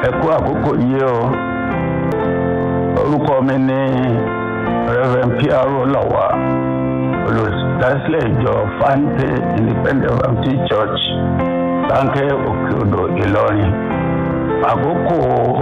ẹ kú àkókò yìí o orúkọ mi ní reverend piaro lawa olùdásílẹ̀ ìjọ fante independent baptist church láńkẹ́ òkè odò ìlọrin àkókò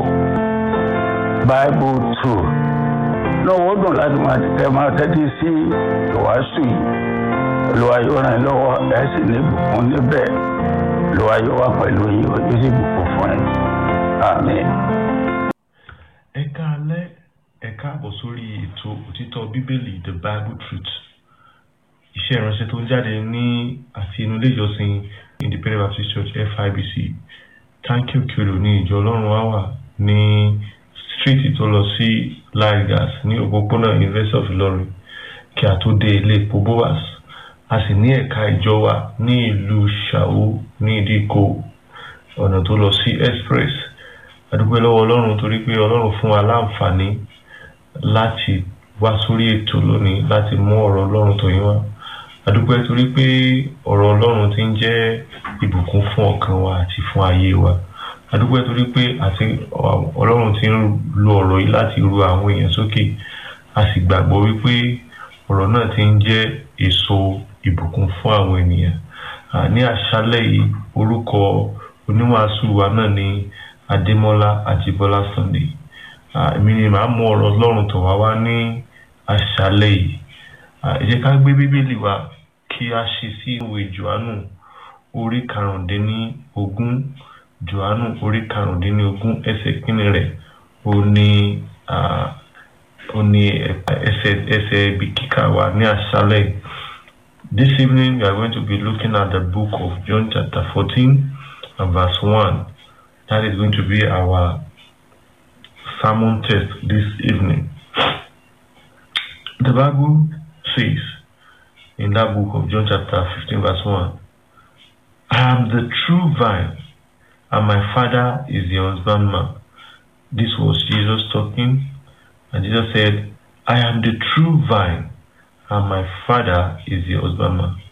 bible two náà wọ́n dùn láti máa tẹ máa tẹ́tí sí ìwàásù yìí olúwa yóò ràn yín lọ́wọ́ ẹ̀ sì ní ìbùkún níbẹ̀ olúwa yóò wà pẹ̀lú yín ó sì bùkún fún yín àmín. ẹ káalẹ́ ẹ káàbọ̀ sórí ètò òtítọ́ bíbélì the bible truth iṣẹ́ ìránṣẹ́ tó ń jáde ní àti inú ilé ìjọsìn independent baptist church fibc tanki okiro ní ìjọ ọlọ́run wá wà ní street tó lọ sí lagos ní òpópónà university of ilorin kí a tó dé ilé epo boas a sì ní ẹ̀ka ìjọ wa ní ìlú ṣàwó ní ìdíkò ọ̀nà tó lọ sí express adúpẹ́ lọ́wọ́ ọlọ́run torí pé ọlọ́run fún wa láǹfààní láti wá sórí ètò lónìí láti mú ọ̀rọ̀ ọlọ́run tó yín wá adúpẹ́ torí pé ọ̀rọ̀ ọlọ́run ti ń jẹ́ ìbùkún fún ọkàn wa àti fún ayé wa adúpẹ́ torí pé àti ọlọ́run ti ń lo ọ̀rọ̀ yìí láti ru àwọn èèyàn sókè a sì gbàgbọ́ wípé ọ̀rọ̀ náà ti ń jẹ́ èso ìbùkún fún àwọn ènìyàn ní àṣálẹ́ yìí orúkọ oníwàásù wa náà ni adémọ́lá àjíbọ́lá sunday èmi ni màá mú ọ̀rọ̀ ọlọ́run tó wá wá ní àṣálẹ́ yìí ẹ jẹ́ ká gbé bíbélì wa kí a ṣe sí ìwé johannu orí karùndínlógún johannu orí karùndínlógún ẹsẹ̀ kínní rẹ̀ ó ní ó ní ẹsẹ̀ ẹsẹ̀ ibi kíkà wa ní àṣálẹ́ yìí. This evening we are going to be looking at the book of John chapter 14 and verse 1. That is going to be our sermon text this evening. The Bible says in that book of John chapter 15 verse 1, I am the true vine and my father is the husbandman. This was Jesus talking and Jesus said, I am the true vine and my father is the husbandman.